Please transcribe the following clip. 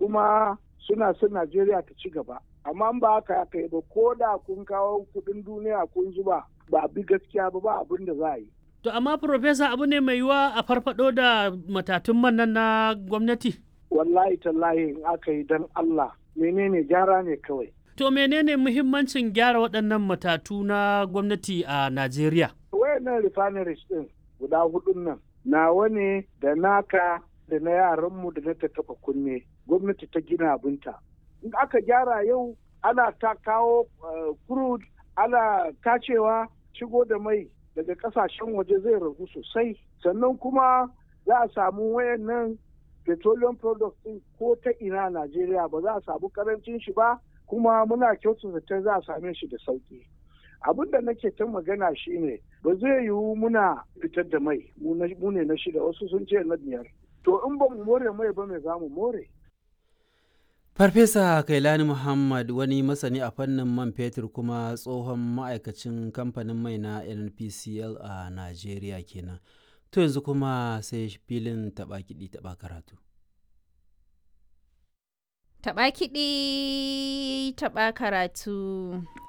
kuma suna son Najeriya ta ci gaba. Amma ba haka aka yi ba ko da kun kawo kuɗin duniya kun zuba ba bi gaskiya ba ba abin da za a yi. To amma Profesa abu ne mai yiwa a farfado da matatun man nan na gwamnati? Wallahi tallahi in aka yi don Allah menene gyara ne kawai. To menene muhimmancin gyara waɗannan matatu na gwamnati a Najeriya? Wayannan refineries ɗin guda hudun nan nawa ne da naka da na yaranmu da na ta taɓa kunne gwamnati ta gina abinta. In aka gyara yau ana ta kawo crude ana tacewa shigo da mai daga kasashen waje zai ragu sosai sannan kuma za a samu wayannan petroleum products din ko ta ina Najeriya ba za a samu karancin shi ba kuma muna kyautu zaton za a same shi da sauki abin da nake ta magana shine ba zai yiwu muna fitar da mai mu ne na shida wasu sun ce na biyar to in ba mu more mai ba mai za mu more Farfesa Kailani Muhammad wani masani a fannin man fetur kuma tsohon ma'aikacin kamfanin mai na NPCL a Najeriya kenan. To yanzu kuma sai filin taɓa kiɗi taɓa karatu. Taɓa kiɗi taɓa karatu.